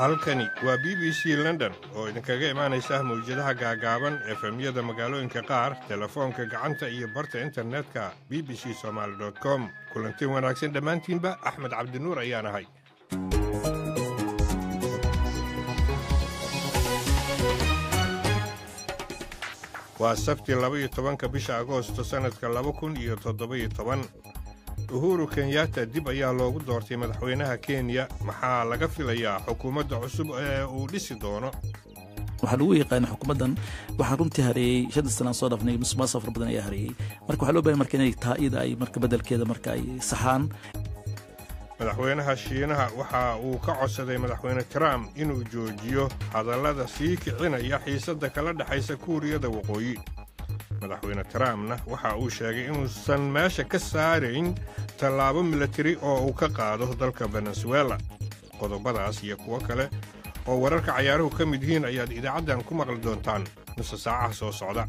halkani waa b b c london oo idinkaga imaanaysa mawjadaha gaagaaban efemyada magaalooyinka qaar telefoonka gacanta iyo barta internetka b b c somaali com kulanti wanaagsan dhammaantiinba axmed cabdinuur ayaan ahay waa sabti labaiyo tobanka bisha agoosto sannadka laba kun iyo toddoba-iyo toban uhuru kenyatta dib ayaa loogu doortay madaxweynaha kenya maxaa laga filayaa xukuumadda cusub ee uu dhisi doono waxaa lagu yaqaana xukuumaddan waxaa runtii hareeyey shanta sanaan soo dhafnay musuqmaasuq fara badan ayaa hareeyey marka waxaa loo bahay marka inay taa iyada ay marka beddelkeeda marka ay saxaan madaxweynaha shiinaha waxa uu ka codsaday madaxweyne trump inuu joojiyo hadallada sii kicinaya xiisadda kala dhexaysa kuuriyada waqooyi madaxweyne trumpna waxa uu sheegay inuusan meesha ka saarayn tallaabo milatari oo uu ka qaado dalka venezuela qodobadaas iyo kuwo kale oo wararka cayaaruhu ka mid yihiin ayaad idaacaddan ku maqli doontaan nuse saacaha soo socda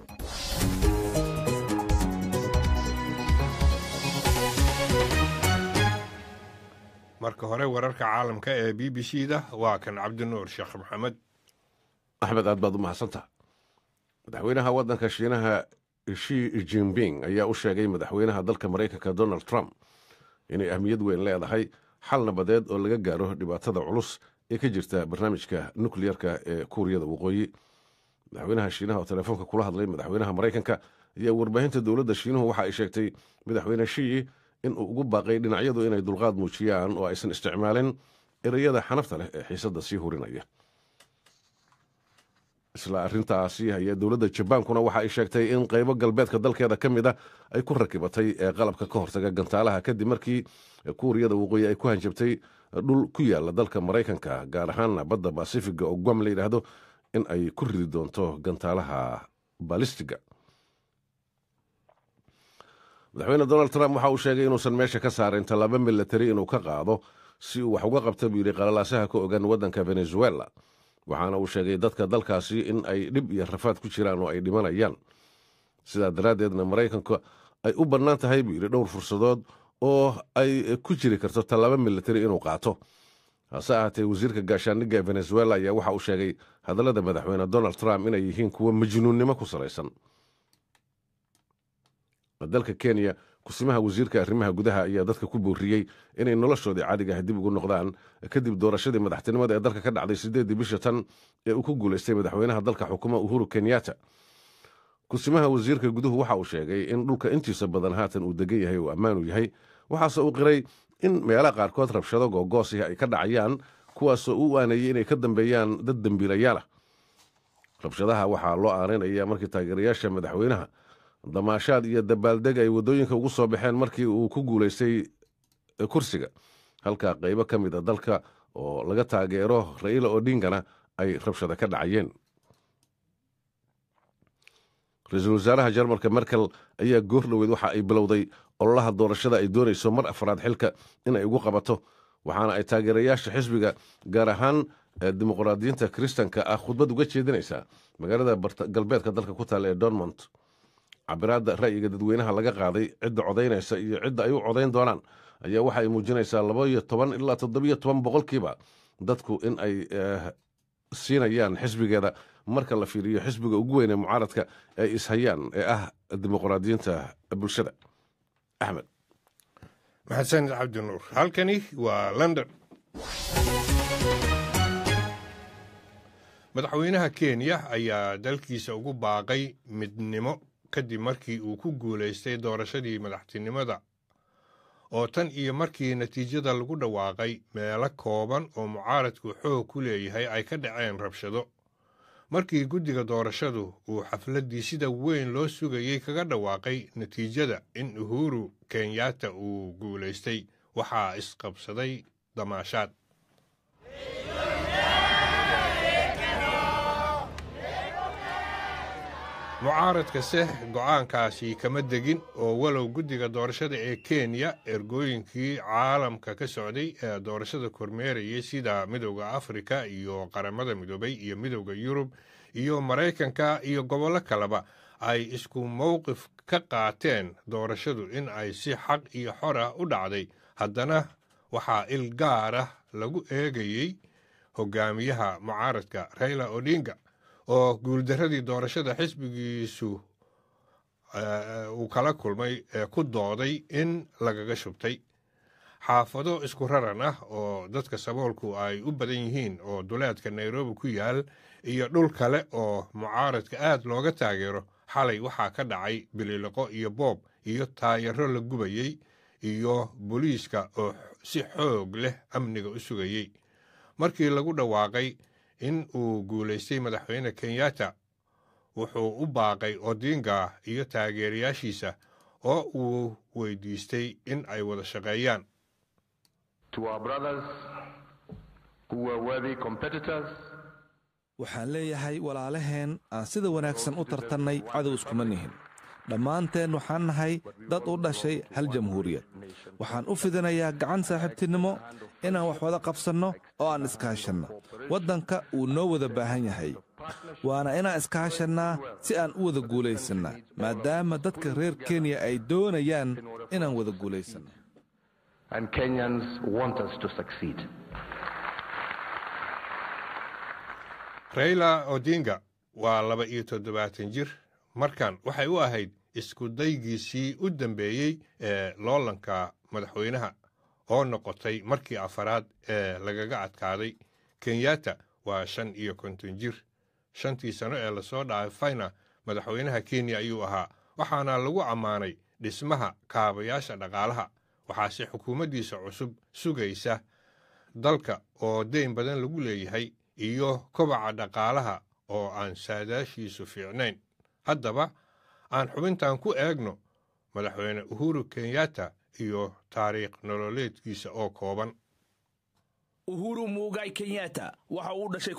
marka hore wararka caalamka ee b b c da waa kan cabdinuur sheekh maxamed axmed aad baad u mahadsantaha madaxweynaha waddanka shiinaha shi jinping ayaa u sheegay madaxweynaha dalka maraykanka donald trump inay ahmiyad weyn leedahay xal nabadeed oo laga gaaro dhibaatada culus ee ka jirta barnaamijka nukleyarka ee kuuriyada waqooyi madaxweynaha shiinaha oo telefoonka kula hadlay madaxweynaha maraykanka ayaa warbaahinta dowladda shiinuhu waxa ay sheegtay madaxweyne shii inuu ugu baaqay dhinacyadu inay dulqaad muujiyaan oo aysan isticmaalin ereyada xanafta leh ee xiisadda sii hurinaya isla arrintaasi ayaa dowladda jabaankuna waxa ay sheegtay in qaybo galbeedka dalkeeda ka mid a ay ku rakibatay ee qalabka ka hortaga gantaalaha kadib markii kuuriyada waqooyi ay ku hanjabtay dhul ku yaala dalka maraykanka gaar ahaana badda basifiga oo guam la yidhaahdo in ay ku ridi doonto gantaalaha balistiga madaxweyne donald trump waxa uu sheegay inuusan meesha ka saarayn tallaabo milatari inuu ka qaado si uu wax uga qabta buu yidhi qalalaasaha ka ogan waddanka venezuela waxaana uu sheegay dadka dalkaasi in ay dhib iyo rafaad ku jiraan oo ay dhimanayaan sidaa daraaddeedna maraykanka ay u bannaan tahay buu yidhi dhowr fursadood oo ay ku jiri karto tallaabo milatari inuu qaato hase ahaatee wasiirka gaashaandhigga ee venezuela ayaa waxa uu sheegay hadallada madaxweyne donald trump inay yihiin kuwo majnuunnimo ku salaysan dalka kenya kusimaha wasiirka arrimaha gudaha ayaa dadka ku booriyey inay noloshoodii caadiga ah dib ugu noqdaan kadib doorashadii madaxtinimada ee dalka ka dhacday sideeddii bisha tan ee uu ku guulaystay madaxweynaha dalka xukuma uhuru kenyatta kusimaha wasiirka guduhu waxa uu sheegay in dhulka intiisa badan haatan uu degan yahay uu ammaanu yahay waxaase uu qiray in meelaha qaarkood rabshado googoosih ay ka dhacayaan kuwaasoo u aaneeyey inay ka dambeeyaan dad dembiilayaalah rabshadaha waxaa loo aaneynaya markii taageerayaasha madaxweynaha damaashaad iyo dabaaldeg ay waddooyinka ugu soo baxeen markii uu ku guulaystay kursiga halka qaybo ka mid a dalka oo laga taageero ra'iila odingana ay rabshado ka dhacayeen ra-iisul wasaaraha jarmalka merkel ayaa goor dhoweyd waxa ay bilowday ololaha doorashada ay doonayso mar afraad xilka inay ugu qabato waxaana ay taageerayaasha xisbiga gaar ahaan dimuqraadiyiinta kiristanka ah khudbad uga jeedinaysaa magaalada galbeedka dalka ku taalla ee dormont cabiraadda ra'yiga dadweynaha laga qaaday cidda codaynaysa iyo cidda ay u codayn doonaan ayaa waxa ay muujinaysaa labaiyo toban ilaa toddobiyo toban boqolkiiba dadku in ay siinayaan xisbigeeda marka la fiiriyo xisbiga ugu weyn ee mucaaradka ay ishayaan ee ah dimuqraadiyiinta bulshada axmed maxasanid cabdinuur halkani waa london madaxweynaha kenya ayaa dalkiisa ugu baaqay midnimo kadib markii uu ku guulaystay doorashadii madaxtinimada oo tan iyo markii natiijada lagu dhawaaqay meelo kooban oo mucaaradku xoog ku leeyahay ay ka dhaceen rabshado markii guddiga doorashadu uu xafladdii sida weyn loo sugayey kaga dhawaaqay natiijada in uhuru kenyatta uu guulaystay waxaa isqabsaday damaashaad mucaaradkase go'aankaasi kama degin oo walow guddiga doorashada ee kenya ergooyinkii caalamka ka socday ee doorashada kormeerayay sida midowda afrika iyo qaramada midoobay iyo midowda yurub iyo maraykanka iyo gobollo kaleba ay isku mowqif ka qaateen doorashadu in ay si xaq iyo xor ah u dhacday haddana waxaa il gaar ah lagu eegayey hogaamiyaha mucaaradka raila odinga oo guuldaradii doorashada xisbigiisu uu kala kulmay ee ku dooday in lagaga shubtay xaafado isku raran ah oo dadka saboolku ay u badan yihiin oo duleedka nairobi ku yaal iyo dhul kale oo mucaaradka aad looga taageero xalay waxaa ka dhacay biliiliqo iyo boob iyo taayaro la gubayey iyo booliiska oo si xoog leh amniga u sugayey markii lagu dhawaaqay in uu guulaystay madaxweyne kenyatta wuxuu u baaqay odinga iyo taageerayaashiisa oo uu weydiistay in ay wada shaqeeyaan waxaan leeyahay walaalaheen aan sida wanaagsan u tartannay cadow iskuma nihin dhammaanteen waxaan nahay dad u dhashay hal jamhuuriyad waxaan u fidinayaa gacan saaxiibtinimo inaan wax wada qabsanno oo aan iskaashanno waddanka wuu noo wada baahan yahay waana inaan iskaashannaa si aan u wada guulaysannaa maadaama dadka reer kenya ay doonayaan inaan wada guulaysanno raila odinga waa laba iyo toddobaatan jir markan waxay u ahayd isku daygiisii u dambeeyey ee loolanka madaxweynaha oo noqotay markii afaraad ee lagaga adkaaday kenyatta waa shan iyo konton jir shantii sano ee lasoo dhaafayna madaxweynaha kenya ayuu ahaa waxaana lagu ammaanay dhismaha kaabayaasha dhaqaalaha waxaase xukuumaddiisa cusub sugaysa dalka oo deyn badan lagu leeyahay iyo kobaca dhaqaalaha oo aan saadaashiisu fiicnayn haddaba aan xubintan ku eegno madaxweyne uhuru kenyatta iyo taariikh nololeedkiisa oo kooban uhuru muugay kenyatta waxa uu dhashay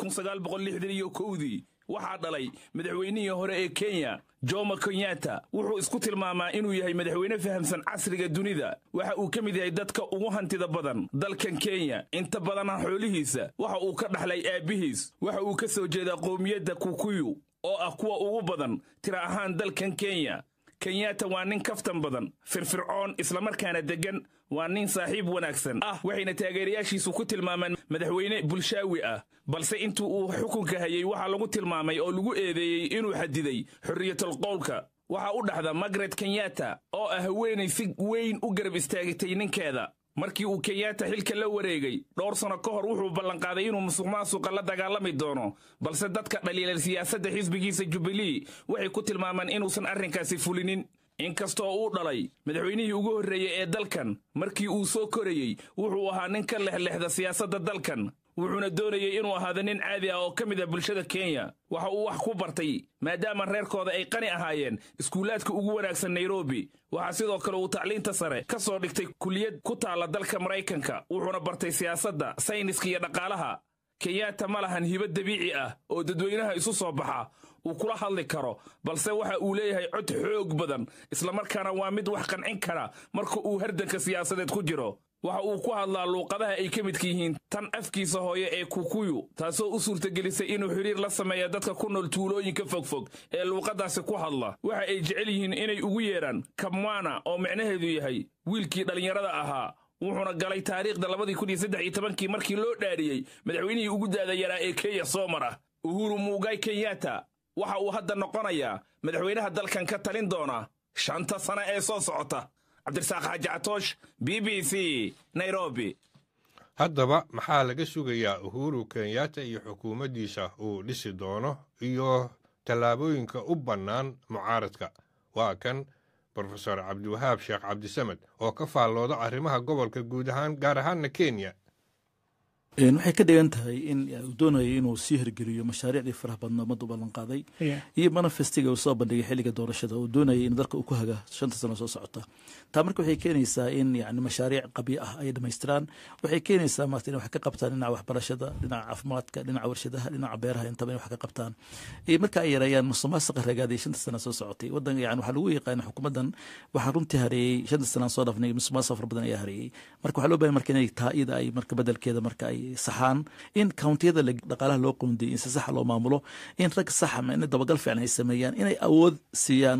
iyo kowdii waxaa dhalay madaxweynihii hore ee kenya jomo kenyatta wuxuu isku tilmaamaa inuu yahay madaxweyne fahamsan casriga dunida waxa uu ka mid yahay dadka ugu hantida badan dalkan kenya inta badana xoolihiisa waxa uu ka dhaxlay aabbihiis waxa uu ka soo jeedaa qowmiyadda kukuyu oo ah kuwa ugu badan tira ahaan dalkan kenya kenyatta waa nin kaftan badan firfircoon islamarkaana deggan waa nin saaxiib wanaagsan ah waxayna taageerayaashiisu ku tilmaamaan madaxweyne bulshaawi ah balse intuu uu xukunka hayey waxaa lagu tilmaamay oo lagu eedeeyey inuu xadiday xorriyatul qowlka waxaa u dhaxda margaret kenyatta oo ah haweenay si weyn u garab istaagtay ninkeeda markii uu kenyatta xilka la wareegay dhowr sano ka hor wuxuu ballanqaaday inuu musuq maasuqa la dagaalami doono balse dadka dhaliilay siyaasadda xisbigiisa jubilee waxay ku tilmaamaan inuusan arrinkaasi fulinin inkastoo uu dhalay madaxweynihii ugu horreeyey ee dalkan markii uu soo korayey wuxuu ahaa nin ka lexlexda siyaasadda dalkan wuxuuna doonayey inuu ahaado nin caadi ah oo ka mid ah bulshada kenya waxa uu wax ku bartay maadaama reerkooda ay qani ahaayeen iskuulaadka ugu wanaagsan nairobi waxaa sidoo kale uu tacliinta sare ka soo dhigtay kuliyad ku taalla dalka maraykanka wuxuuna bartay siyaasadda sayniska iyo dhaqaalaha kenyatta ma lahan hibo dabiici ah oo dadweynaha isu soo baxa uu kula hadli karo balse waxa uu leeyahay cod xoog badan islamarkaana waa mid wax qancin kara marka uu hardanka siyaasadeed ku jiro waxa uu ku hadlaa luuqadaha ay ka midka yihiin tan afkiisa hooye ee kukuyu taasoo u suurtagelisay inuu xidhiir la sameeya dadka ku nool tuulooyinka fogfog ee luuqadaasi ku hadla waxa ay jecel yihiin inay ugu yeedhaan kamwana oo micnaheedu yahay wiilkii dhallinyarada ahaa wuxuuna galay taariikhda labadii kun iyo saddex iyo tobankii markii loo dhaariyey madaxweynihii ugu daada yaraa ee kenya soo mara uhuru muugay kenyatta waxa uu hadda noqonayaa madaxweynaha dalkan ka talin doona shanta sano ee soo socota cabdirasaaq xaaji catoosh b b c nairobi haddaba maxaa laga sugayaa uhuru kenyatta iyo xukuumaddiisa uu dhisi doono iyo tallaabooyinka u bannaan mucaaradka waa kan brofesor cabdiwahaab sheekh cabdisamed oo ka faallooda arrimaha gobolka guud ahaan gaar ahaanna kenya waxay ka dhigan tahay in uu doonayo inuu sii hirgeliyo mashaariicdii faraha badna ummadda u ballanqaaday iyo manifestiga uu soo bandhigay xilliga doorashada uu doonayay in dalka uu ku haga shanta sano soo socota taa marka waxay keenaysaa in yani mashaariic qabyo ah ay dhammaystiraan waxay keenaysaa maarta in wax ka qabtaan dhinaca waxbarashada dhinaca caafimaadka dhinaca warshadaha dhinaca beeraha intaba in wax ka qabtaan iyo marka ay yareeyaan musuqmaasuqa ragaaday shanta sana soo socotay wadan yani waxaa lagu yaqaana xukuumaddan waxaa runtii hareeyey shanta sanaan soo dhaafnay musuqmaasuq fara badan ayaa hareeyey marka waxaa loo bahan marka inay taa iyada ay marka bedelkeeda marka ay saxaan in countiyada dhaqaalaha loo qoondiyay in si saxa loo maamulo in rag saxa in dabagal fiican ay sameeyaan inay awood siiyaan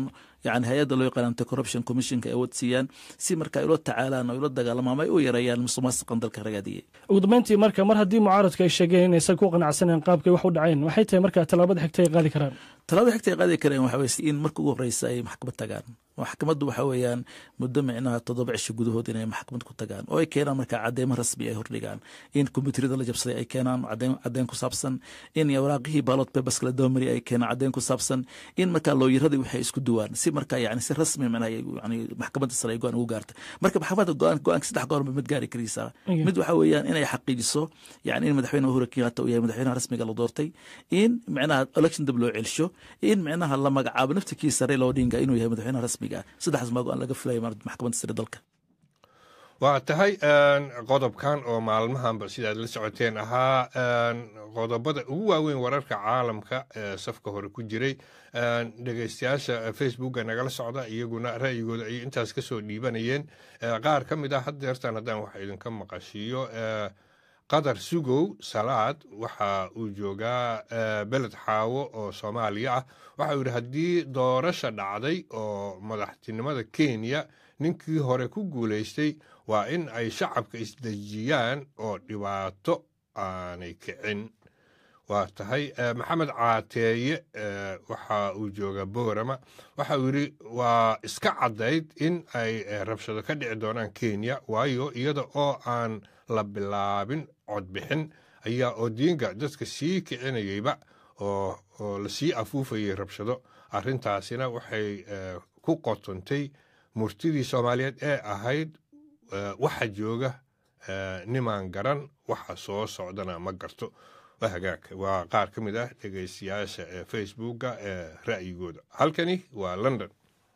yani hay-adda loo yaqaan anti corruption commissionka ay wadsiiyaan si marka ay ula tacaalaan oo ula dagaalamaan ama ay u yareeyaan musuqmaasuqan dalka ragaadiyey ugu dambeyntii marka mar haddii mucaaradku ay sheegeen inaysan ku qanacsaneen qaabkay wax u dhaceen waxay tahay marka tallaabada xigta ay qaadi karaan talaabada xigta ay qaadi kareen waxa weye in marka ugu horeysa ay maxkamad tagaan maxkamaddu waxa weeyaan muddo micnaha toddoba cisho gudahood inay maxkamad ku tagaan oo ay keenaan marka cadeymo rasmi ay hordhigaan in kombyuutarada la jabsaday ay keenaan caddeyn ku saabsan in waraaqihii baalot babers la dabamari ay keenaan caddeyn ku saabsan in marka looyaradii waxay isku duwaan si marka yani si rasmi micnaha yani maxkamadda sare ay go-aan ugu gaarta marka maxkamadda go-aan go-aanka saddex goor mid gaari karaysaa mid waxa weeyaan inay xaqiijiso yani in madaxweyne uhuru kenyatta uu yahay madaxweynaha rasmiga la doortay in micnaha election dib loo celsho in micnaha la magacaabo naftirkiisa Raila Odinga inuu yahay madaxweynaha rasmiga ah saddexdaas maa go-aan laga filayo maxkamadda sare dalka waa tahay qodobkan oo maalmahanba sidaad la socoteen ahaa qodobada ugu waaweyn wararka caalamka ee safka hore ku jiray dhegeystayaasha facebooka nagala socda iyaguna ra'yigooda ayay intaas ka soo dhiibanayeen qaar ka mid ah haddeertan haddaan wax idinka maqashiiyo qadar sugow salaad waxa uu joogaa beled xaawo oo soomaaliya ah waxa uu yidhi haddii doorasha dhacday oo madaxtinimada kenya ninkii hore ku guulaystay waa in ay shacabka isdejiyaan oo dhibaato aanay kicin waa tahay maxamed caateeye waxa uu joogaa boorama waxa uu yidhi waa iska caddayd in ay rabshado ka dhici doonaan kenya waayo iyada oo aan la bilaabin codbixin ayaa odiinga dadka sii kicinayeyba oo lasii afuufayay rabshado arrintaasina waxay ku qotontay murtidii soomaaliyeed ee ahayd waxa jooga nimaan garan waxa soo socdana ma garto waa hagaag waa qaar ka mid ah dhegaystayaasha ee facebooka ee ra'yigooda halkani waa london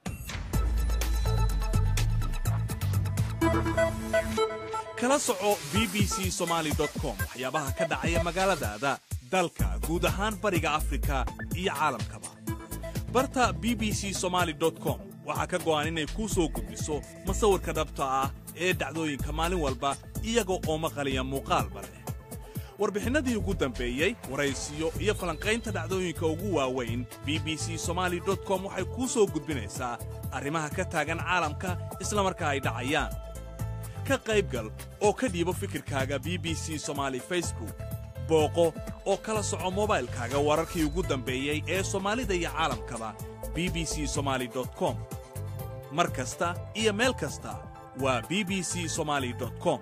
kala soco b b c somaali com waxyaabaha ka dhacaya magaaladaada dalka guud ahaan bariga afrika iyo caalamkaba barta b b c somaali com waxaa ka go'an inay kuu soo gudbiso masawirka dhabta ah ee dhacdooyinka maalin walba iyaga oo maqaliya muuqaalba leh warbixinnadii ugu dambeeyey waraysiyo iyo falanqaynta dhacdooyinka ugu waaweyn b b c somaali com waxay kuu soo gudbinaysaa arrimaha ka taagan caalamka isla markaa ay dhacayaan ka qaybgal oo ka dhiibo fikirkaaga b b c somaali facebook booqo oo kala soco mobaylkaaga wararkii ugu dambeeyey ee soomaalida iyo caalamkaba b b c somaali com mar kasta iyo meel kasta waa b b c somaali com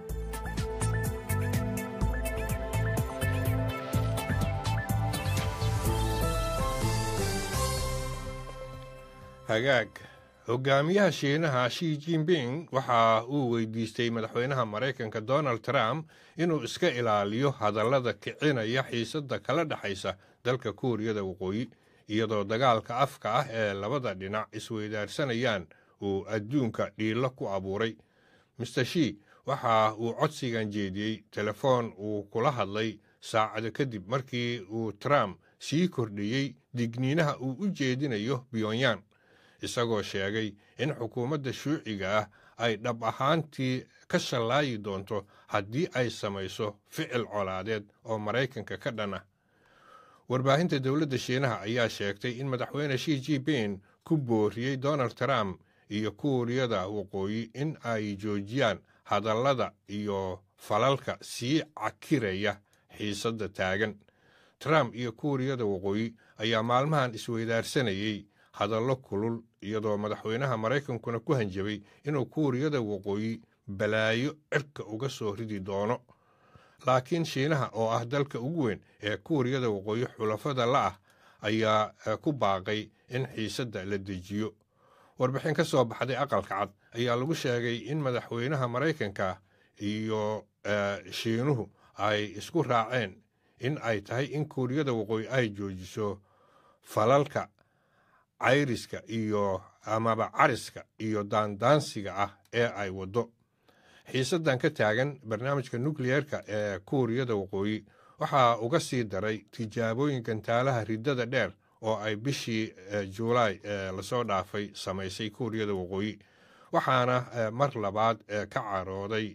hagaag hogaamiyaha shiinaha shi jinping waxa uu weydiistay madaxweynaha maraykanka donald trump inuu iska ilaaliyo hadallada kicinaya xiisadda kala dhexaysa dalka kuuriyada waqooyi iyadoo dagaalka afka ah ee labada dhinac isweydaarsanayaan uu adduunka dhiilo ku abuuray master shi waxa uu codsigan jeediyey telefoon uu kula hadlay saacado kadib markii uu trump sii kordhiyey digniinaha uu u jeedinayo pyongyang isagoo sheegay in xukuumadda shuuciga ah ay dhab ahaantii ka shallaayi doonto haddii ay samayso ficil colaadeed oo maraykanka ka dhan ah warbaahinta dowladda shiinaha ayaa sheegtay in madaxweyne shi jinping ku booriyey donald trump iyo kuuriyada waqooyi in ay joojiyaan hadallada iyo falalka sii cakiraya xiisadda taagan trump iyo kuuriyada waqooyi ayaa maalmahan isweydaarsanayey hadallo kulul iyadoo madaxweynaha maraykankuna ku hanjabay inuu kuuriyada waqooyi balaayo cirka uga soo ridi doono laakiin shiinaha oo ah dalka ugu weyn ee kuuriyada waqooyi xulafada la ah ayaa ku baaqay in xiisadda la dejiyo warbixin ka soo baxday aqalka cad ayaa lagu sheegay in madaxweynaha maraykanka iyo shiinuhu ay isku raaceen in ay tahay in kuuriyada waqooyi ay joojiso falalka cayriska iyo amaba cariska iyo daandaansiga ah ee ay waddo xiisaddan ka taagan barnaamijka nukliyeerka ee kuuriyada waqooyi waxaa uga sii daray tijaabooyin gantaalaha riddada dheer oo ay bishii juulaay lasoo dhaafay samaysay kuuriyada waqooyi waxaana mar labaad ka carooday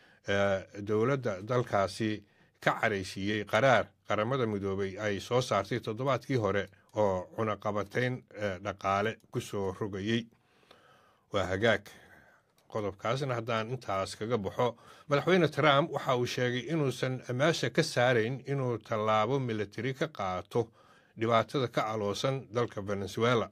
dowladda dalkaasi ka caraysiiyey qaraar qaramada midoobay ay soo saartay toddobaadkii hore oo cunaqabatayn dhaqaale ku soo rogayey waa hagaag qodobkaasna haddaan intaas kaga baxo madaxweyne trump waxa uu sheegay inuusan meesha ka saarayn inuu tallaabo militari ka qaato dhibaatada ka aloosan dalka venezuela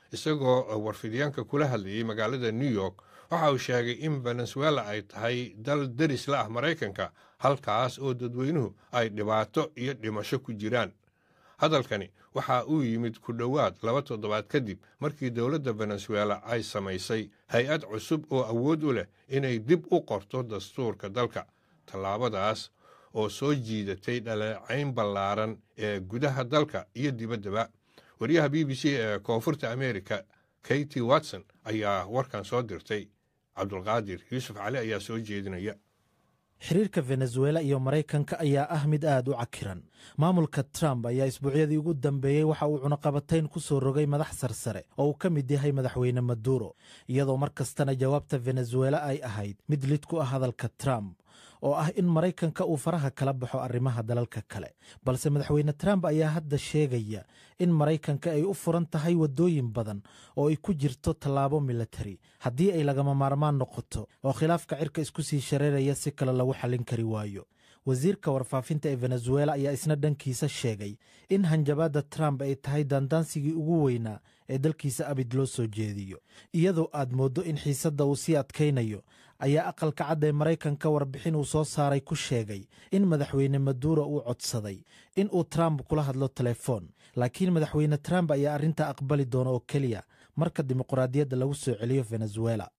isagoo warfidyaanka kula hadlayay magaalada new york waxa uu sheegay in venezuela ay tahay dal deris la ah maraykanka halkaas oo dadweynuhu ay dhibaato iyo dhimasho ku jiraan hadalkani waxa uu yimid ku dhowaad laba toddobaad kadib markii dowladda venezuela ay samaysay hay-ad cusub oo awood u leh inay dib u qorto dastuurka dalka tallaabadaas oo soo jiidatay dhaleecayn ballaaran ee gudaha dalka iyo dibaddaba wariyaha b b c ee koonfurta america katy watson ayaa warkan soo dirtay cabdulqaadir yuusuf cali ayaa soo jeedinaya xiriirka venezuela iyo maraykanka ayaa ah mid aad u cakiran maamulka trump ayaa isbuucyadii ugu dambeeyey waxa uu cunaqabatayn ku soo rogay madax sarsare oo uu ka mid yahay madaxweyne maduro iyadoo mar kastana jawaabta venezuela ay ahayd mid lid ku ah hadalka trump oo ah in maraykanka uu faraha kala baxo arrimaha dalalka kale balse madaxweyne trump ayaa hadda sheegaya in maraykanka ay u furan tahay waddooyin badan oo ay ku jirto tallaabo militari haddii ay lagama maarmaan noqoto oo khilaafka cirka isku sii shareeraya si kale lagu xallin kari waayo wasiirka warfaafinta ee venezuela ayaa isna dhankiisa sheegay in hanjabaadda trump ay tahay daandaansigii ugu weynaa ee dalkiisa abid loo soo jeediyo iyadoo aad mooddo in xiisadda uu sii adkaynayo ayaa aqalka cadda ee maraykanka warbixin uu soo saaray ku sheegay in madaxweyne maduro uu codsaday in uu trump kula hadlo telefoon laakiin madaxweyne trump ayaa arrintaa aqbali doona oo keliya marka dimuqraadiyadda lagu soo celiyo venezuela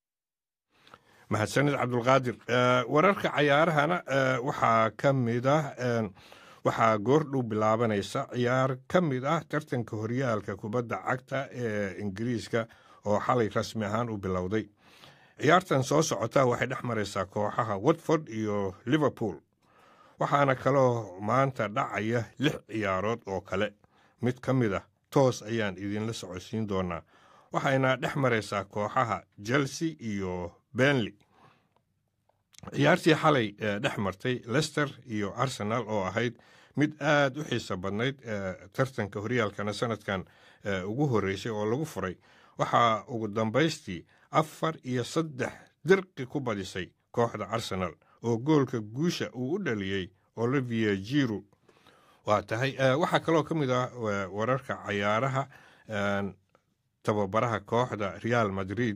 mahadsanid cabdulqaadir wararka cayaarahana waxaa ka mid ah waxaa goordhow bilaabanaysa ciyaar ka mid ah tartanka horyaalka kubadda cagta ee ingiriiska oo xalay rasmi ahaan u bilowday ciyaartan soo socota waxay dhex maraysaa kooxaha watford iyo liverpool waxaana kaloo maanta dhacaya lix ciyaarood oo kale mid ka mid ah toos ayaan idinla socodsiin doonaa waxayna dhex maraysaa kooxaha chelsea iyo benley ciyaartii xalay dhex martay lester iyo arsenal oo ahayd mid aad u xiiso badnayd tartanka horyaalkana sanadkan ugu horreysay oo lagu furay waxaa ugu dambaystii afar iyo saddex dirqi ku badisay kooxda arsenal oo goolka guusha uu u dhaliyey olivier jiru waa tahay waxaa kaloo ka mid ah wararka cayaaraha tababaraha kooxda real madrid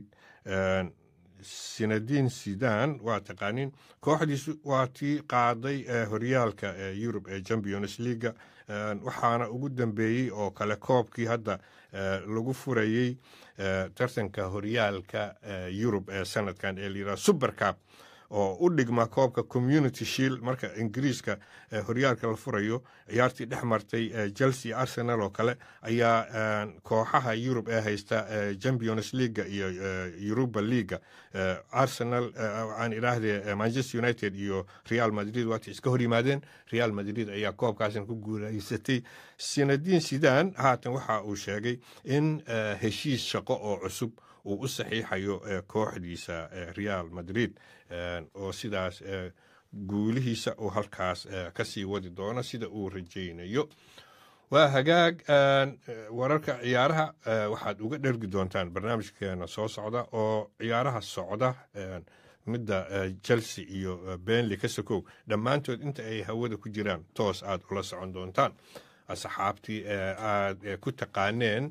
sinadiin sidan waa taqaaniin kooxdiisu waa tii qaaday horyaalka yurub ee champions leaga waxaana ugu dambeeyey oo kale koobkii hadda lagu furayey tartanka horyaalka yurub ee sanadkan ee layidhaha supercap oo u dhigma koobka community shield marka ingiriiska horyaalka la furayo ciyaartii dhex martay chelsea arsenal oo kale ayaa kooxaha yurub ee haysta champions leaga iyo europa leaga arsenal aan idhaahdee manchester united iyo real madrid waatay iska hor yimaadeen real madrid ayaa koobkaasan ku guulaysatay sinadiin sidan haatan waxa uu sheegay in heshiis shaqo oo cusub uu u saxiixayo kooxdiisa real madrid oo sidaas guulihiisa uu halkaas ka sii wadi doono sida uu rajaynayo waa hagaag wararka ciyaaraha waxaad uga dhergi doontaan barnaamijkeena soo socda oo ciyaaraha socda midda chelsea iyo benley ka sokow dhammaantood inta ay hawada ku jiraan toos aad ula socon doontaan asxaabtii aad ku taqaaneen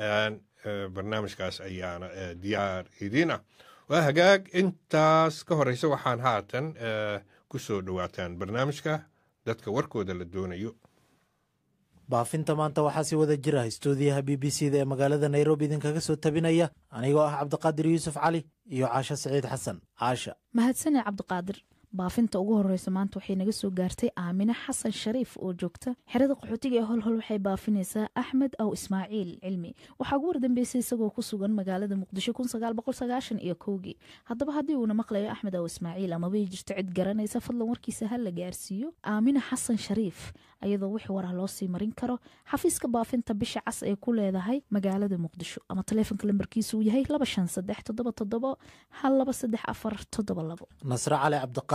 barnaamijkaas ayaana diyaar idiin ah waa hagaag intaas ka horeysa waxaan haatan ku soo dhowaataan barnaamijka dadka warkooda la doonayo baafinta maanta waxaa si wada jira istuudiyaha b b c da ee magaalada nairobi idinkaga soo tabinaya anigoo ah cabdiqaadir yuusuf cali iyo caasho saciid xasan caasha mahadsane cabdiqaadir baafinta ugu horeysa maanta waxay naga soo gaartay aamine xasan shariif oo joogta xerada qaxootiga ee holhol waxay baafinaysaa axmed aw ismaaciil cilmi waxaa ugu wardambeysay isagoo ku sugan magaalada muqdisho iyo kowgii haddaba haddii uuna maqlayo axmed aw ismaaciil amabay jirto cid garanaysa fadlan warkiisa ha la gaarsiiyo aamine xasan shariif ayadoo wix warah loo sii marin karo xafiiska baafinta bisha cas ee ku leedahay magaalada muqdisho ama taleefonka lambarkiisu uu yahay nasre cali cabdiqaadir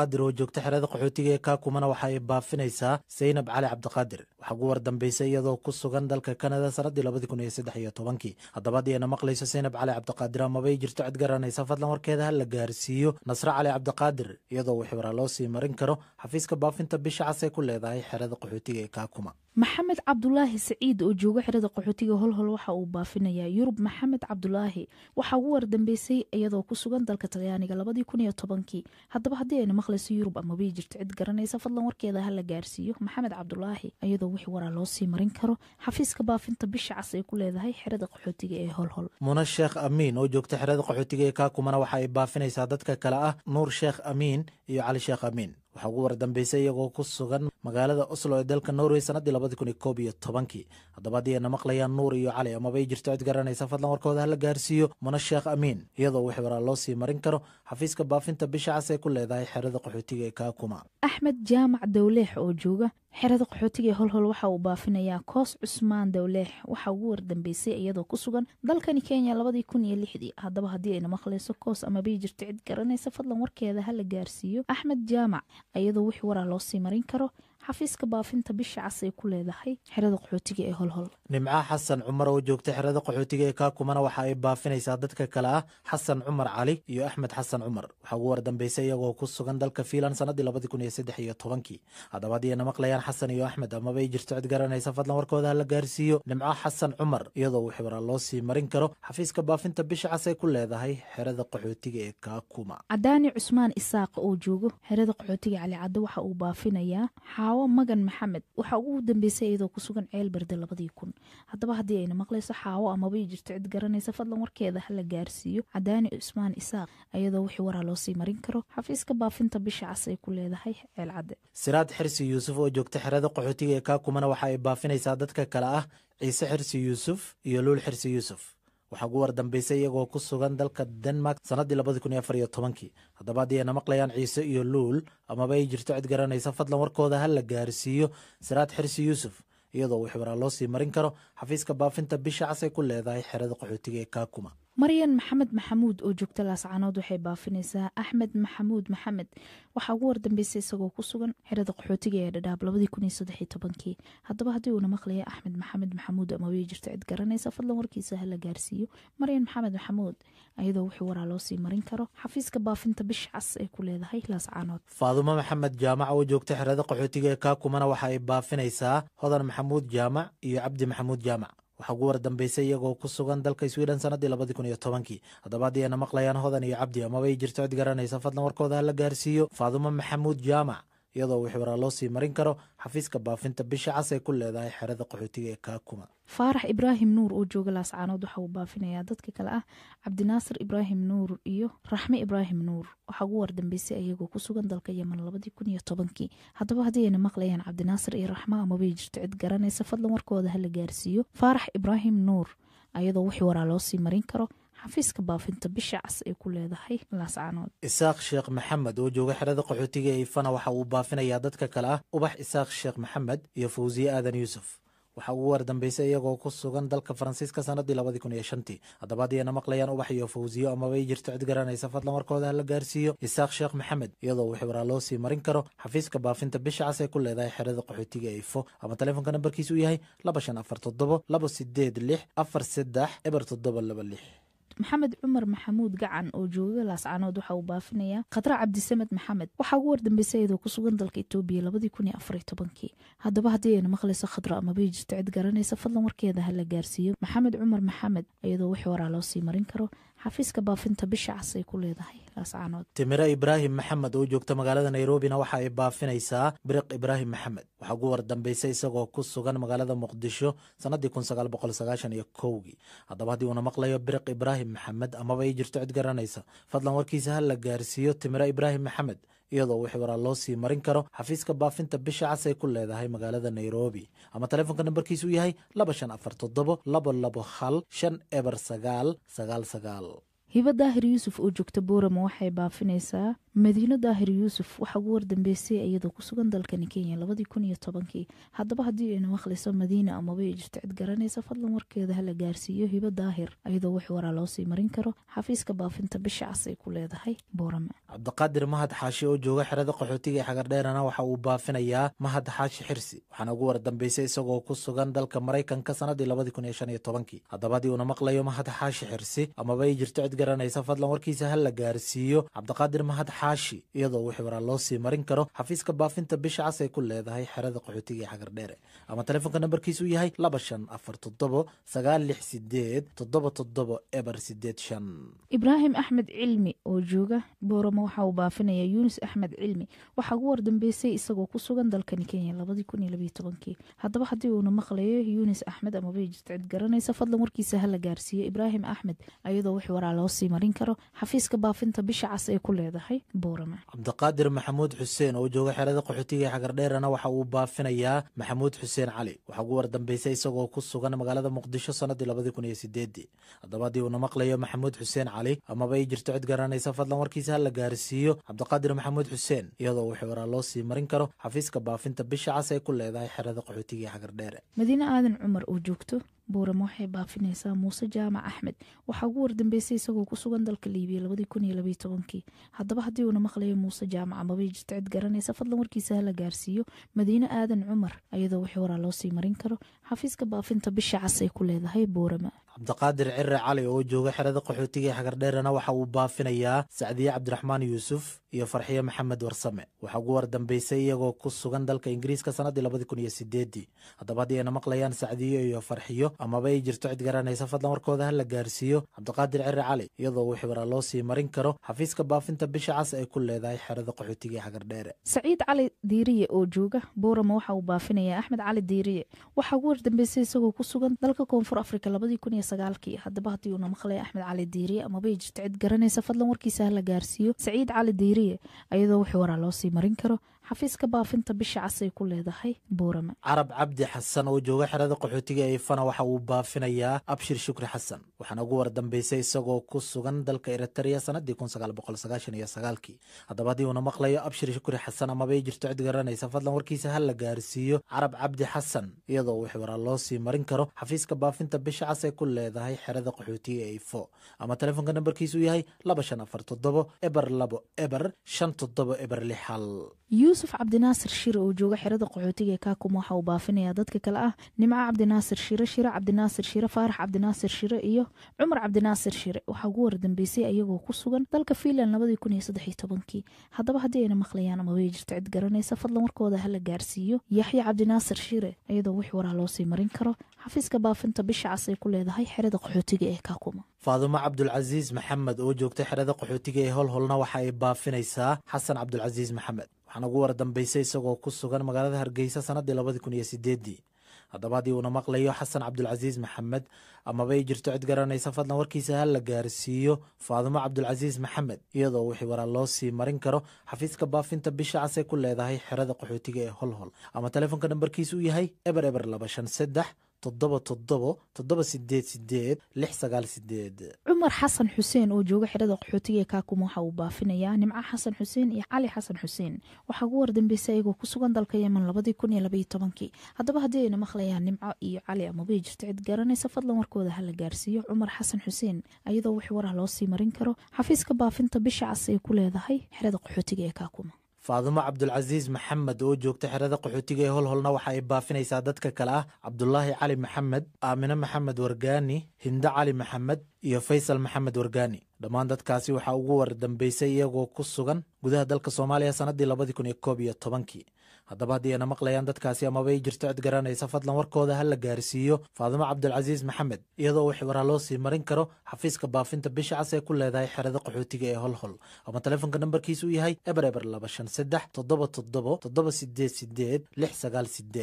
cabdiqaadir oo joogta xerada qaxootiga ee kaakumana waxa ay baafinaysaa saynab cali cabdiqaadir waxaa ugu wardambeysay iyadoo ku sugan dalka kanada sanadii labadii kun iyo saddex iyo tobankii haddaba haddii ayna maqlayso saynab cali cabdiqaadir amabay jirto cid garanaysa fadlan warkeeda ha la gaarsiiyo nasre cali cabdiqaadir iyadoo wixii waraa loo sii marin karo xafiiska baafinta bisha cas ee ku leedahay xerada qaxootiga ee kaakuma maxamed cabdulaahi saciid oo jooga xerada qaxootiga holhol waxa uu baafinayaa yurub maxamed cabdulaahi waxaa ugu wardambeysay iyadoo ku sugan dalka talyaaniga labadii kun iyo tobankii haddaba haddii ayna maqlayso yurub amabay jirto cid garanaysa fadlan warkeeda ha la gaarsiiyo maxamed cabdulaahi iyadoo wixii waraa loo sii marin karo xafiiska baafinta bisha cas ay ku leedahay xerada qaxootiga ee holhol muna sheekh amiin oo joogta xerada qaxootiga ee kaakumana waxa ay baafinaysaa dadka kale ah nuur sheekh amiin iyo cali sheekh amiin waxaa ugu wardambeysay iyagoo ku sugan magaalada oslo ee dalka norway sanadii labadii kun iyo koob iyo tobankii haddaba haddii ayna maqlayaan nuur iyo cali amabay jirto cid garanaysa fadlan warkooda ha la gaarsiiyo muna sheekh amiin iyadoo wixii waraa loo sii marin karo xafiiska baafinta bisha cas ee ku leedahay xerada qaxootiga ee kaakuma axmed jaamac dowleex oo jooga xerada qaxootiga ee holhol waxa uu baafinayaa koos cusmaan dowleex waxaa ugu wardambeysay iyadoo ku sugan dalkani kenya labadii kun iyo lixdii haddaba haddii ayna maqlayso koos amabay jirto cid garanaysa fadlan warkeeda ha la gaarsiiyo axmed jaamac iyadoo wixii waraa loo sii marin karo xafiiska baafinta bisha cas ay ku leedahay xerada qaxootiga ee holhol nimco xasan cumar oo joogta xerada qaxootiga ee kaakumana waxa ay baafinaysaa dadka kale ah xasan cumar cali iyo axmed xasan cumar waxaa ugu wardambeysay iyagoo ku sugan dalka fiinland sanadii labadii kun iyo saddex iyo tobankii haddaba haddii ayna maqlayaan xasan iyo axmed amabay jirto cid garanaysa fadlan warkooda ha la gaarsiiyo nimco xasan cumar iyadoo wixii waraa loo sii marin karo xafiiska baafinta bisha cas ay ku leedahay xerada qaxootiga ee kaakuma cadaani cusmaan isaaq oo joogo xerada qaxootiga cali cadde waxa uu baafinayaa xaawo magan maxamed waxaa ugu dambeysay iyadoo ku sugan ceel berde labadii kun haddaba haddii ayna maqlayso xaawo amabay jirto cid garanaysa fadlan warkeeda ha la gaarsiiyo cadaani cusmaan isaaq iyadoo wixii waraa loo sii marin karo xafiiska baafinta bisha cas ay ku leedahay ceel cadde siraad xirsi yuusuf oo joogta xerada qaxootiga ee kaakumana waxa ay baafinaysaa dadka kale ah ciise xirsi yuusuf iyo luul xirsi yuusuf waxaa ugu wardambeysay iyagoo ku sugan dalka denmark sanadii labadii kun iyo afar iyo tobankii haddaba haddii ayna maqlayaan ciise iyo luul amaba ay jirto cid garanaysa fadlan warkooda ha la gaarsiiyo siraad xirsi yuusuf iyadoo wixii waraa loo sii marin karo xafiiska baafinta bisha cas ay ku leedahay xerada qaxootiga ee kaakuma maryan maxamed maxamuud oo joogta laascaanood waxay baafinaysaa axmed maxamuud maxamed waxaa ugu wardambeysay isagoo ku sugan xerada qaxootiga ee dhadhaab labadii kun iyo saddex iyo tobankii haddaba haddii uuna maqlaya axmed maxamed maxamuud amaway jirto cid garanaysa fadlan warkiisa ha la gaarsiiyo maryan maxamed maxamuud iyadoo wixii waraa loo sii marin karo xafiiska baafinta bisha cas ay ku leedahay laascaanood faadumo maxamed jaamac oo joogta xerada qaxootiga ee kaakumana waxa ay baafinaysaa hodan maxamuud jaamac iyo cabdi maxamuud jaamac waxaa ugu wardambeysay iyagoo ku sugan dalka sweden sanadii labadii kun iyo tobankii haddaba haddii ayna maqlayaan hodan iyo cabdi amabay jirto cid garanaysa fadlan warkooda ha la gaarsiiyo faadumo maxamuud jaamac iyadoo wixii waraa loo sii marin karo xafiiska baafinta bisha cas ay ku leedahay xerada qaxootiga ee kaakuma faarax ibraahim nuur oo jooga laascaanood waxa uu baafinayaa dadka kale ah cabdinaasir ibraahim nuur iyo raxme ibraahim nuur waxaa ugu wardambeysay iyagoo ku sugan dalka yeman labadii kun iyo tobankii haddaba haddii ayna maqlayaan cabdinaasir iyo raxme amabay jirto cid garanaysa fadlan warkooda ha la gaarsiiyo faarax ibraahim nuur ayadoo wixii waraa loo sii marin karo xafiiska baafinta bisha cas ay ku leedahay laascaanood isaaq sheekh maxamed oo jooga xerada qaxootiga ee ifana waxa uu baafinayaa dadka kale ah ubax isaaq sheekh maxamed iyo fawsiye aadan yuusuf waxaa ugu wardambeysay iyagoo ku sugan dalka faransiiska sanadii labadii kun iyo shantii haddaba haddii ayna maqlayaan ubax iyo fawsiyo amabay jirto cid garanaysa fadlan warkooda ha la gaarsiiyo isaaq sheekh maxamed iyadoo wixii waraa loo sii marin karo xafiiska baafinta bisha cas ee ku leedahay xerada qaxootiga ee ifo ama taleefonka nambarkiisu uu yahay laba shan afar toddobo laba sideed lix afar saddex eber toddoba laba lix maxamed cumar maxamuud gacan oo jooga laascaanood waxa uu baafinayaa khadra cabdisamed maxamed waxaa ugu wardambeysay iyadoo ku sugan dalka etoobiya labadii kun iyo afar iyo tobankii haddaba haddii ayna maqlayso khadra amabay jirto cid garanaysa fadlan warkeeda ha la gaarsiiyo maxamed cumar maxamed iyadoo wixii waraa loo sii marin karo xafiiska baafinta bisha cas ay ku leedahay laascaanood timiro ibraahim maxamed oo joogta magaalada nairobina waxa ay baafinaysaa biriq ibraahim maxamed waxaa ugu wardambeysay isagoo ku sugan magaalada muqdisho sanadii kun sagaal boqol sagaashan iyo kowgii haddaba haddii uuna maqlayo biriq ibraahim maxamed amaba ay jirto cid garanaysa fadlan warkiisa ha la gaarsiiyo timiro ibraahim maxamed iyadoo wixii waraa loo sii marin karo xafiiska baafinta bisha cas ay ku leedahay magaalada nairobi ama taleefonka nambarkiisu yahay laba shan afar toddobo labo labo hal shan eber sagaal sagaal sagaal hibo daahir yuusuf oo joogta boorama waxay baafinaysaa madiino daahir yuusuf waxaa ugu wardambeysay iyadoo ku sugan dalkani kenya labadii kun iyo tobankii haddaba haddii aynu maqlayso madiina amaba ay jirto cid garanaysa fadlan warkeeda hala gaarsiiyo hibo daahir iyadoo wix waraa loo sii marin karo xafiiska baafinta bisha cas ay ku leedahay boorame cabdiqaadir mahad xaashi oo jooga xerada qaxootiga ee xagardheerana waxa uu baafinayaa mahad xaashi xirsi waxaana ugu wardambeysay isagoo ku sugan dalka maraykanka sanadii labadii kun iyo shan iyo tobankii haddaba haddii uuna maqlayo mahad xaashi xirsi amaba ay jirto cid garanaysa fadlan warkiisa ha la gaarsiiyo cabdiqaadir mahad xaashi iyadoo wixii waraa loo sii marin karo xafiiska baafinta bisha cas ay ku leedahay xerada qaxootiga ee xagardheere ama telefoonka nambarkiisu yahay laba shan afar toddobo sagaal lix sideed toddoba toddobo eber sideed shan ibraahim axmed cilmi oo jooga booramo waxa uu baafinayaa yuunus axmed cilmi waxaa ugu wardambeysay isagoo ku sugan dalkani kenya labadii kun iyo labiyo tobankii haddaba haddii uuna maqlayo yuunus axmed amabay jirto cid garanaysa fadlan warkiisa hala gaarsiiyo ibraahim axmed iyadoo wix waraa loo sii marin karo xafiiska baafinta bisha cas ay ku leedahay boorame cabdiqaadir maxamuud xuseen oo jooga xerada qaxootiga ee xagardheerana waxa uu baafinayaa maxamuud xuseen cali waxaa ugu wardambeysay isagoo ku sugan magaalada muqdisho sanadii labadii kun iyo sideedii haddaba haddii uuna maqlayo maxamuud xuseen cali amaba ay jirto cid garanaysa fadlan warkiisa ha la gaarsiiyo cabdiqaadir maxamuud xuseen iyadoo wixii waraa loo sii marin karo xafiiska baafinta bisha cas ay ku leedahay xerada qaxootiga ee xagardheere madiine aadan cumar oo joogto booramo waxay baafinaysaa muuse jaamac axmed waxaa ugu wardambeysay isagoo ku sugan dalka liibiya labadii kun iyo labiyo tobankii haddaba haddii uuna maqlayo muuse jaamac amabay jirto cid garanaysa fadlan warkiisa hala gaarsiiyo madiine aadan cumar iyadoo wixii waraa loo sii marin karo xafiiska baafinta bisha cas ay ku leedahay boorama cabdiqaadir cire cali oo jooga xerada qaxootiga ee xagardheerana waxa uu baafinayaa sacdiye cabdiraxmaan yuusuf iyo farxiyo maxamed warsame waxaa ugu wardambeysay iyagoo ku sugan dalka ingiriiska sanadii labadii kun iyo sideedii haddaba haddii ayna maqlayaan sacdiyo iyo farxiyo amaba ay jirto cid garanaysa fadlan warkooda ha la gaarsiiyo cabdiqaadir cire cali iyadoo wixii waraa loo sii marin karo xafiiska baafinta bisha cas ay ku leedahay xerada qaxootiga ee xagardheere saciid cali diiriye oo jooga boorama waxa uu baafinayaa axmed cali diiriye waxaa ugu wardambeysay isagoo ku sugan dalka koonfur afrika labadii kun iyo sagaalkii haddaba haddii uuna maqlaya axmed cali diiriye amabay jirto cid garanaysa fadlan warkiisa ha la gaarsiiyo saciid cali diiriye iyadoo wixii waraa loo sii marin karo xafiiska baafinta bisha cas ay ku leedahay boorame carab cabdi xasan oo jooga xerada qaxootiga ee ifana waxa uu baafinayaa abshir shukri xasan waxaana ugu wardambeysay isagoo ku sugan dalka eritrea sanadii kun sagaal boqol sagaashan iyo sagaalkii haddaba haddii uuna maqlayo abshir shukri xasan amabay jirto cid garanaysa fadlan warkiisa ha la gaarsiiyo carab cabdi xasan iyadoo wixii waraa loo sii marin karo xafiiska baafinta bisha cas ay ku leedahay xerada qaxootiga ee ifo ama telefoonka nambarkiisu yahay laba shan afar toddobo eber labo eber shan toddobo eber lix hal yuusuf cabdinaasir shire oo jooga xerada qaxootiga ee kaakum waxa uu baafinayaa dadka kale ah nimco cabdinaasir shire shire cabdinaasir shire faarax cabdinaasir shire iyo cumar cabdinaasir shire waxaa ugu wardambeysay iyagoo ku sugan dalka fiinland labadii kun iyo saddex iyo tobankii haddaba haddii ayna maqlayaan ama way jirto cid garanaysa fadlan warkooda hala gaarsiiyo yaxya cabdinaasir shire iyadoo wix waraa loo sii marin karo xafiiska baafinta bisha cas ay ku leedahay xerada qaxootiga ee kaakuma faadumo cabdulcasiis maxamed oo joogta xerada qaxootiga ee holholna waxa ay baafinaysaa xasan cabdulcasiis maxamed waxaana ugu wardambeysay isagoo ku sugan magaalada hargeysa sanadii labadii kun iyo sideedii haddaba haddii uuna maqlayo xasan cabdulcasiis maxamed amaba ay jirto cid garanaysa fadlan warkiisa ha la gaarsiiyo faadumo cabdulcasiis maxamed iyadoo wixii waraa loo sii marin karo xafiiska baafinta bisha cas ay ku leedahay xerada qaxootiga ee holhol ama telefoonka nambarkiisu uu yahay eber eber laba shan saddex toddoba toddobo toddoba sideed sideed lix sagaal sideed cumar xasan xuseen oo jooga xerada qaxootiga ee kaakum waxa uu baafinayaa nimco xasan xuseen iyo cali xasan xuseen waxaa ugu wardambeysay ayagoo ku sugan dalka yemen labadii kun iyo labaiyo tobankii haddaba haddii ayna maqlayaan nimco iyo cali amabay jirto cid garanaysa fadlan warkooda ha la gaarsiiyo cumar xasan xuseen iyadoo wix waraa loo sii marin karo xafiiska baafinta bisha cas ay ku leedahay xerada qaxootiga ee kaakuma faadumo cabdulcasiis maxamed oo joogta xerada qaxootiga ee holholna waxa ay baafinaysaa dadka kale ah cabdulaahi cali maxamed aamine maxamed wargaani hindo cali maxamed iyo faysal maxamed wargaani dhammaan dadkaasi waxaa ugu wardambeysay iyagoo ku sugan gudaha dalka soomaaliya sanadii labadii kun iyo koob iyo tobankii haddaba haddii ayna maqlayaan dadkaasi amaba ay jirto cid garanaysa fadlan warkooda ha la gaarsiiyo faadumo cabdulcasiis maxamed iyadoo wix waraa loo sii marin karo xafiiska baafinta bisha cas ee ku leedahay xerada qaxootiga ee holhol ama telefoonka nambarkiisu uu yahay eber eber laba shan saddex toddoba toddobo toddoba sideed sideed lix sagaal sideed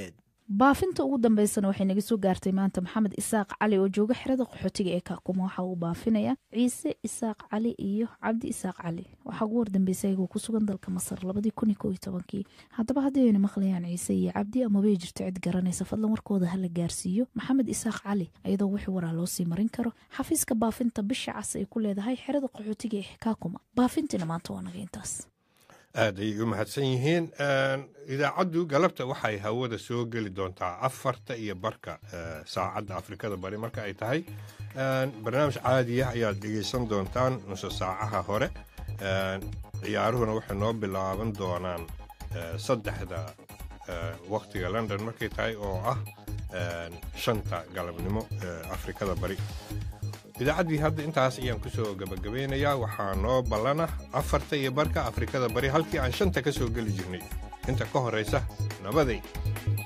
baafinta ugu dambeysana waxay naga soo gaartay maanta maxamed isaaq cali oo jooga xerada qaxootiga ee kaakuma waxa uu baafinaya ciise isaaq cali iyo cabdi isaaq cali waxaa ugu wardambeysay ayagoo ku sugan dalka masar labadii kun iyo koo iyo tobankii haddaba haddii ayna maqlayaan ciise iyo cabdi amabay jirto cid garanaysa fadlan warkooda hala gaarsiiyo maxamed isaaq cali iyadoo wixii waraa loo sii marin karo xafiiska baafinta bisha cas ay ku leedahay xerada qaxootiga ee kaakuma baafintiina maanta waa naga intaas aad ayay u mahadsan yihiin idaacaddu galabta waxay hawada soo geli doontaa afarta iyo barka saacadda afrikada bari marka ay tahay barnaamij caadiya ayaad dhegeysan doontaan nuse saacaha hore ciyaaruhuna waxay noo bilaaban doonaan saddexda wakhtiga london markay tahay oo ah shanta galabnimo afrikada bari idaacaddii hadda intaas ayaan ku soo gabagabeynayaa waxaa noo ballana afarta iyo barka afrikada bari halkii aan shanta ka soo geli jirnay inta ka horraysa nabaday